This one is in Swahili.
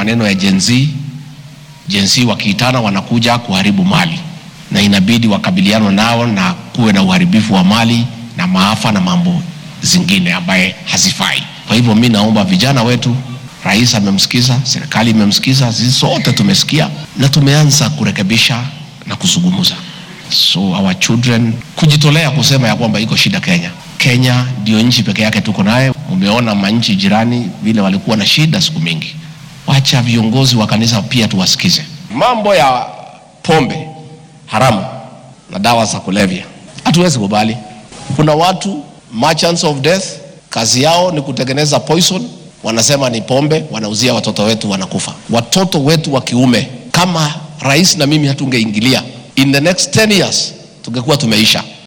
maneno ya Gen Z. Gen Z wakiitana wanakuja kuharibu mali, na inabidi wakabilianwe nao na kuwe na uharibifu wa mali na maafa na mambo zingine ambaye hazifai. Kwa hivyo mi naomba vijana wetu, rais amemsikiza, serikali imemsikiza, sisi sote tumesikia na tumeanza kurekebisha na kuzungumza. So our children kujitolea kusema ya kwamba iko shida Kenya. Kenya ndio nchi peke yake tuko naye. Umeona manchi jirani vile walikuwa na shida siku mingi. Wacha viongozi wa kanisa pia tuwasikize. Mambo ya pombe haramu na dawa za kulevya hatuwezi kubali. Kuna watu merchants of death, kazi yao ni kutengeneza poison, wanasema ni pombe, wanauzia watoto wetu, wanakufa. Watoto wetu wa kiume, kama rais na mimi hatungeingilia, in the next 10 years tungekuwa tumeisha.